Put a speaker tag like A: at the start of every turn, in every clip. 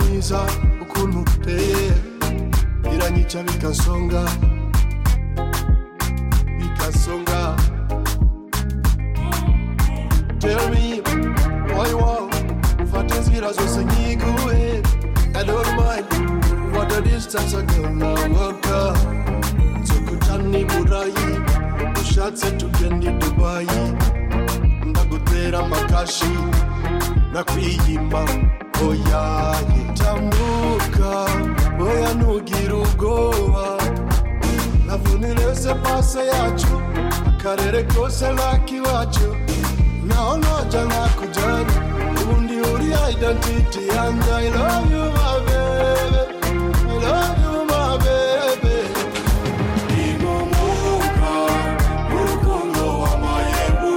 A: mwiza ukuntu uteye iranyica bikansonga bikansonga tell me why wow ufata inzira zose nyiguhe I don't mind what the distance akanawoka nzokutani burayi ushatse tugende dubayi ndagutera amakashi nakwiyima oya yitambuka oya ntugira ubwoba navunirese pase yacu akarere kose nakiwacu naho noja nakujyana ubundi uriya identity yanjye i love you my baby i love you my baby ingumuka urukundo w'amayebu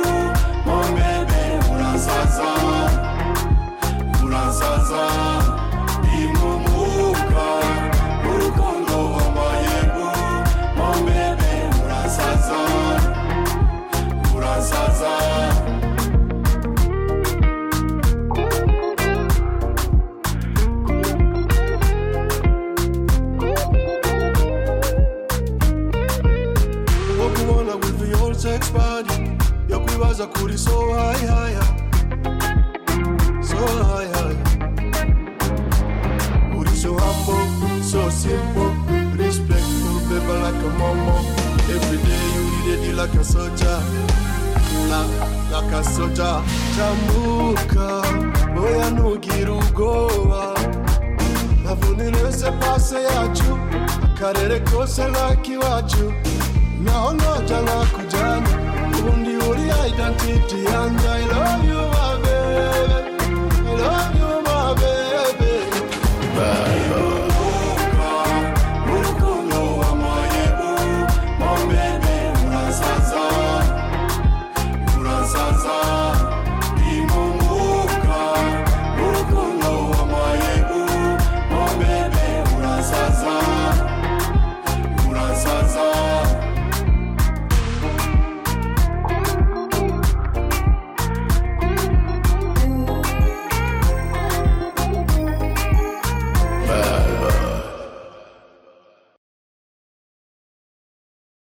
A: mo bebe urasaza urasaza ingumuka urukundo w'amayebu mo bebe urasaza urasaza wo kubona with the old sex body yo kwibaza kuri so high high so high high uri so humble so simple respectful baby like a mama every day you ready like a soldier la like a soldier tambuka oya ntugira ubwoba navunirese pase yacu akarere kose ntakiwacu naho noja nakujyana ubundi uriya identity